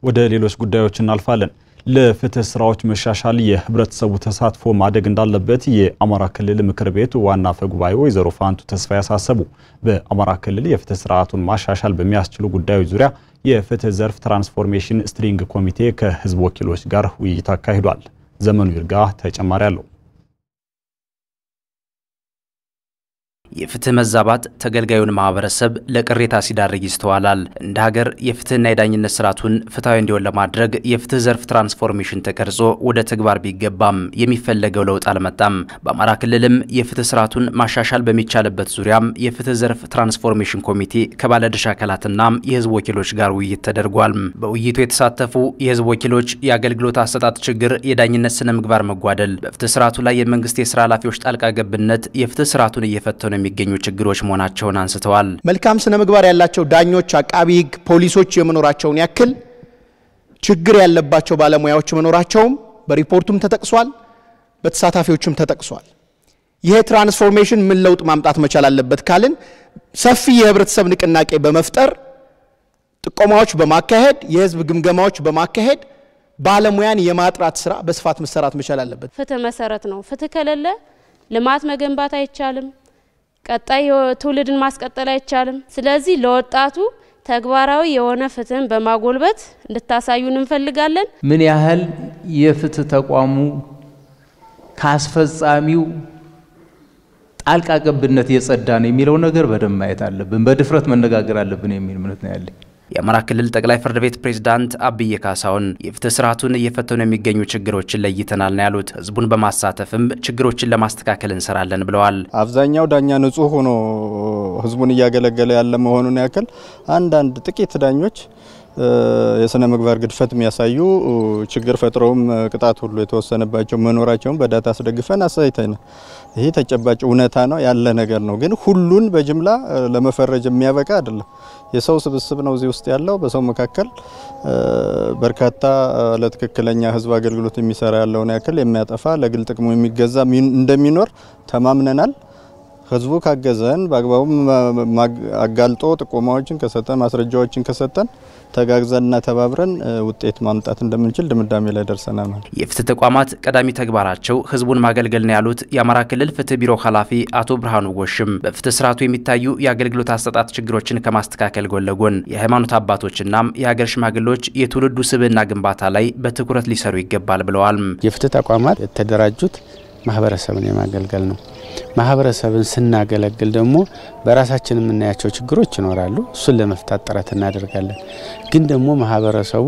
ወደ ሌሎች ጉዳዮች እናልፋለን። ለፍትህ ስራዎች መሻሻል የህብረተሰቡ ተሳትፎ ማደግ እንዳለበት የአማራ ክልል ምክር ቤት ዋና አፈ ጉባኤ ወይዘሮ ፋንቱ ተስፋዬ ያሳሰቡ። በአማራ ክልል የፍትህ ስርዓቱን ማሻሻል በሚያስችሉ ጉዳዮች ዙሪያ የፍትህ ዘርፍ ትራንስፎርሜሽን ስትሪንግ ኮሚቴ ከህዝብ ወኪሎች ጋር ውይይት አካሂዷል። ዘመኑ ይርጋ ተጨማሪ አለው። የፍትህ መዛባት ተገልጋዩን ማህበረሰብ ለቅሬታ ሲዳርግ ይስተዋላል። እንደ ሀገር የፍትህና የዳኝነት ስርዓቱን ፍትሐዊ እንዲሆን ለማድረግ የፍትህ ዘርፍ ትራንስፎርሜሽን ተቀርጾ ወደ ተግባር ቢገባም የሚፈለገው ለውጥ አልመጣም። በአማራ ክልልም የፍትህ ስርዓቱን ማሻሻል በሚቻልበት ዙሪያም የፍትህ ዘርፍ ትራንስፎርሜሽን ኮሚቴ ከባለድርሻ አካላትና የህዝብ ወኪሎች ጋር ውይይት ተደርጓል። በውይይቱ የተሳተፉ የህዝብ ወኪሎች የአገልግሎት አሰጣጥ ችግር፣ የዳኝነት ስነ ምግባር መጓደል፣ በፍትህ ስርዓቱ ላይ የመንግስት የስራ ኃላፊዎች ጣልቃ ገብነት የፍትህ ስርዓቱን እየፈተኑ የሚገኙ ችግሮች መሆናቸውን አንስተዋል። መልካም ስነ ምግባር ያላቸው ዳኞች፣ አቃቢ ህግ፣ ፖሊሶች የመኖራቸውን ያክል ችግር ያለባቸው ባለሙያዎች መኖራቸውም በሪፖርቱም ተጠቅሷል፣ በተሳታፊዎችም ተጠቅሷል። ይሄ ትራንስፎርሜሽን ምን ለውጥ ማምጣት መቻል አለበት ካልን ሰፊ የህብረተሰብ ንቅናቄ በመፍጠር ጥቆማዎች በማካሄድ የህዝብ ግምገማዎች በማካሄድ ባለሙያን የማጥራት ስራ በስፋት መሰራት መቻል አለበት። ፍትህ መሰረት ነው። ፍትህ ከሌለ ልማት መገንባት አይቻልም። ቀጣይ ትውልድን ማስቀጠል አይቻልም። ስለዚህ ለወጣቱ ተግባራዊ የሆነ ፍትህን በማጎልበት እንድታሳዩን እንፈልጋለን። ምን ያህል የፍትህ ተቋሙ ከአስፈጻሚው ጣልቃ ገብነት የጸዳ ነው የሚለው ነገር በደንብ ማየት አለብን፣ በድፍረት መነጋገር አለብን የሚል እምነት ነው ያለኝ። የአማራ ክልል ጠቅላይ ፍርድ ቤት ፕሬዝዳንት አብይ ካሳሁን የፍትህ ስርዓቱን እየፈተኑ የሚገኙ ችግሮችን ለይተናል ነው ያሉት። ህዝቡን በማሳተፍም ችግሮችን ለማስተካከል እንሰራለን ብለዋል። አብዛኛው ዳኛ ንጹህ ሆኖ ህዝቡን እያገለገለ ያለ መሆኑን ያክል አንዳንድ ጥቂት ዳኞች የስነ ምግባር ግድፈት የሚያሳዩ ችግር ፈጥረውም ቅጣት ሁሉ የተወሰነባቸው መኖራቸውን በዳታ አስደግፈን አሳይተን ይሄ ተጨባጭ እውነታ ነው ያለ ነገር ነው። ግን ሁሉን በጅምላ ለመፈረጅ የሚያበቃ አይደለም። የሰው ስብስብ ነው እዚህ ውስጥ ያለው። በሰው መካከል በርካታ ለትክክለኛ ህዝብ አገልግሎት የሚሰራ ያለውን ያክል የሚያጠፋ ለግል ጥቅሙ የሚገዛ እንደሚኖር ተማምነናል። ህዝቡ ካገዘን በአግባቡ አጋልጦ ጥቆማዎችን ከሰጠን ማስረጃዎችን ከሰጠን ተጋግዘንና ተባብረን ውጤት ማምጣት እንደምንችል ድምዳሜ ላይ ደርሰናል። ማለት የፍትህ ተቋማት ቀዳሚ ተግባራቸው ህዝቡን ማገልገል ነው ያሉት የአማራ ክልል ፍትህ ቢሮ ኃላፊ አቶ ብርሃኑ ጎሽም በፍትህ ስርዓቱ የሚታዩ የአገልግሎት አሰጣጥ ችግሮችን ከማስተካከል ጎን ለጎን የሃይማኖት አባቶችና የሀገር ሽማግሌዎች የትውልዱ ስብዕና ግንባታ ላይ በትኩረት ሊሰሩ ይገባል ብለዋል። የፍትህ ተቋማት የተደራጁት ማህበረሰብን የማገልገል ነው። ማህበረሰብን ስናገለግል ደግሞ በራሳችን የምናያቸው ችግሮች ይኖራሉ። እሱን ለመፍታት ጥረት እናደርጋለን። ግን ደግሞ ማህበረሰቡ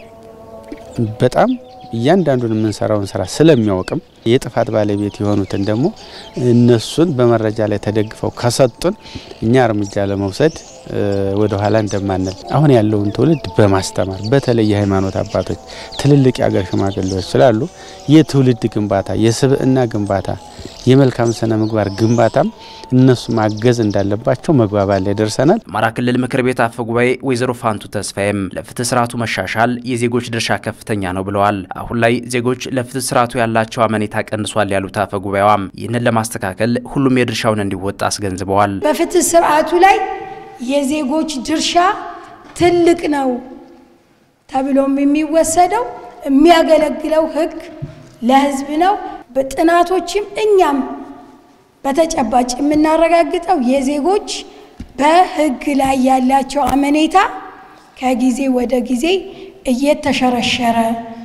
በጣም እያንዳንዱን የምንሰራውን ስራ ስለሚያውቅም የጥፋት ባለቤት የሆኑትን ደግሞ እነሱን በመረጃ ላይ ተደግፈው ከሰጡን እኛ እርምጃ ለመውሰድ ወደ ኋላ እንደማንል አሁን ያለውን ትውልድ በማስተማር በተለይ የሃይማኖት አባቶች፣ ትልልቅ የአገር ሽማግሌዎች ስላሉ የትውልድ ግንባታ፣ የስብዕና ግንባታ፣ የመልካም ስነ ምግባር ግንባታም እነሱ ማገዝ እንዳለባቸው መግባባት ላይ ደርሰናል። አማራ ክልል ምክር ቤት አፈ ጉባኤ ወይዘሮ ፋንቱ ተስፋዬም ለፍትህ ስርዓቱ መሻሻል የዜጎች ድርሻ ከፍተኛ ነው ብለዋል። አሁን ላይ ዜጎች ለፍትህ ስርዓቱ ያላቸው አመኔታ ቀንሷል ያሉት አፈ ጉባኤዋም ይህንን ለማስተካከል ሁሉም የድርሻውን እንዲወጣ አስገንዝበዋል። በፍትህ ስርዓቱ ላይ የዜጎች ድርሻ ትልቅ ነው ተብሎም የሚወሰደው የሚያገለግለው ህግ ለህዝብ ነው። በጥናቶችም እኛም በተጨባጭ የምናረጋግጠው የዜጎች በህግ ላይ ያላቸው አመኔታ ከጊዜ ወደ ጊዜ እየተሸረሸረ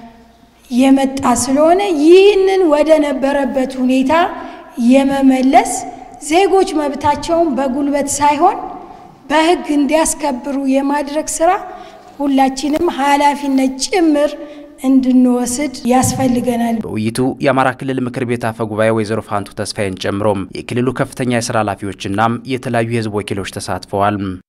የመጣ ስለሆነ ይህንን ወደ ነበረበት ሁኔታ የመመለስ ዜጎች መብታቸውን በጉልበት ሳይሆን በህግ እንዲያስከብሩ የማድረግ ስራ ሁላችንም ኃላፊነት ጭምር እንድንወስድ ያስፈልገናል። በውይይቱ የአማራ ክልል ምክር ቤት አፈ ጉባኤ ወይዘሮ ፋንቱ ተስፋዬን ጨምሮም የክልሉ ከፍተኛ የስራ ኃላፊዎችና የተለያዩ የህዝብ ወኪሎች ተሳትፈዋል።